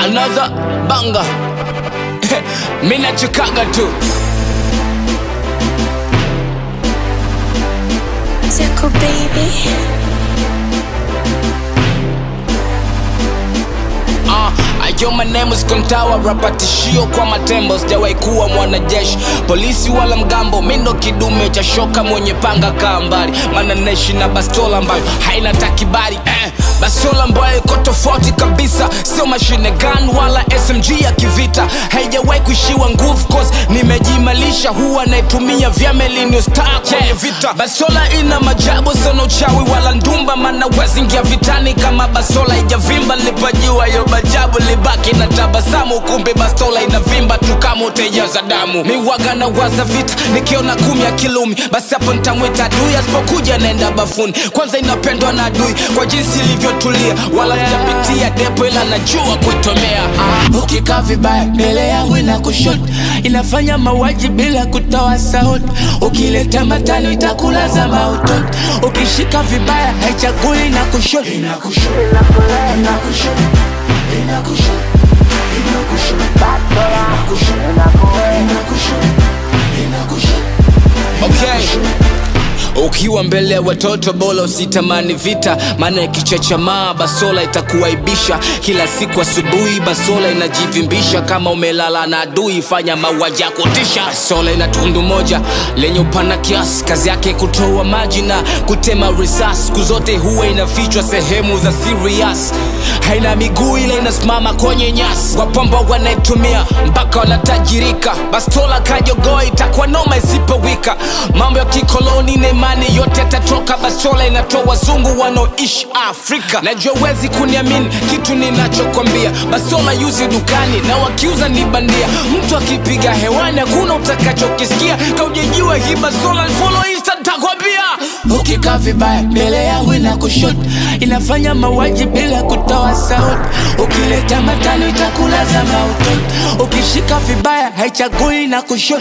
another banga mi nachikaga tu Tickle baby. Uh, ayo my name is Kontawa, rapa tishio kwa matembo, sijawahi kuwa mwanajeshi, polisi wala mgambo, mi ndo kidume cha shoka mwenye panga kaa mbali, maana naishi na bastola ambayo haina takibali eh. Bastola ambayo iko tofauti kabisa, sio mashine gun wala SMG ya kivita, haijawahi kuishiwa nguvu cause nimejimalisha, huwa naitumia vya melinio star kwenye vita. Bastola ina majabu sana, uchawi wala ndumba, maana wezingia vitani kama bastola ijavimba, lipajua yo majabu libaki na tabasamu, kumbe bastola inavimba tu kama utaijaza damu. Miwaga na waza vita, nikiona kumi ya kilumi, basi hapo nitamwita adui, asipokuja naenda bafuni. Kwanza inapendwa na adui kwa jinsi ilivyotulia, wala sijapitia depo, ila najua kuitomea. Ah, ukikaa vibaya mbele yangu ina kushoto, inafanya mauaji bila kutoa sauti. Ukileta matano itakulaza mautoto, ukishika vibaya haichagui na kushoto okay. ukiwa mbele ya watoto bora usitamani vita maana ikichachamaa basola itakuaibisha kila siku asubuhi basola inajivimbisha kama umelala na adui fanya mauaji ya kutisha basola ina tundu moja lenye upana kiasi kazi yake kutoa maji na kutema risasi siku zote huwa inafichwa sehemu za serious haina miguu ila inasimama kwenye nyasi wapamba wanaitumia mpaka wanatajirika bastola kajogoa itakuwa noma isipowika mambo ya kikoloni na imani yote yatatoka bastola inatoa wazungu wanaoishi afrika najua wezi kuniamini kitu ninachokwambia bastola yuzi dukani na wakiuza ni bandia mtu akipiga hewani hakuna utakachokisikia kaujejua hii bastola follow insta takwambia ukikaa vibaya mbele yangu ina kushoto inafanya mauaji bila kutoa sauti ukileta matano itakulaza mautoto ukishika vibaya haichagui na kushoto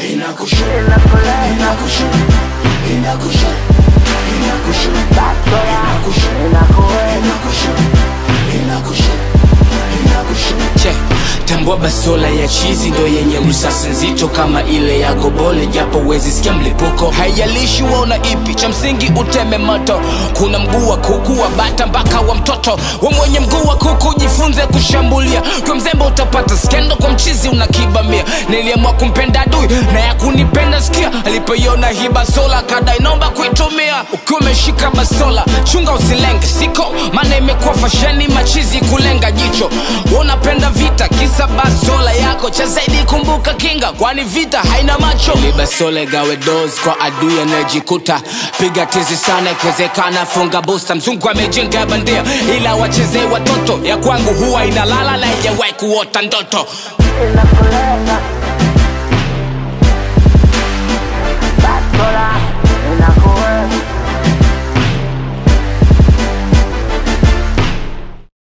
che tambua basola ya chizi ndo yenye risasi nzito kama ile ya gobole japo wezi sikia mlipuko haijalishi waona ipi cha msingi uteme moto kuna mguu wa kuku wa bata mpaka wa mtoto wa mwenye mguu wa kuku jifunze kushambulia kwa mzembe utapata skendo kwa mchizi unakibamia niliamua kumpenda adui na ya kunipenda sikia alipoiona hii basola kadai naomba kuitumia ukiwa umeshika basola chunga usilenge siko maana imekuwa fasheni machizi kulenga jicho Wewe unapenda vita kisa basola yako cha zaidi kumbuka kinga kwani vita haina macho Ili basola gawe dos kwa adui anayejikuta piga tizi sana ikiwezekana funga busta mzungu amejenga bandia ila wachezee watoto ya kwangu huwa inalala na ijawahi kuota ndoto Inakulenga,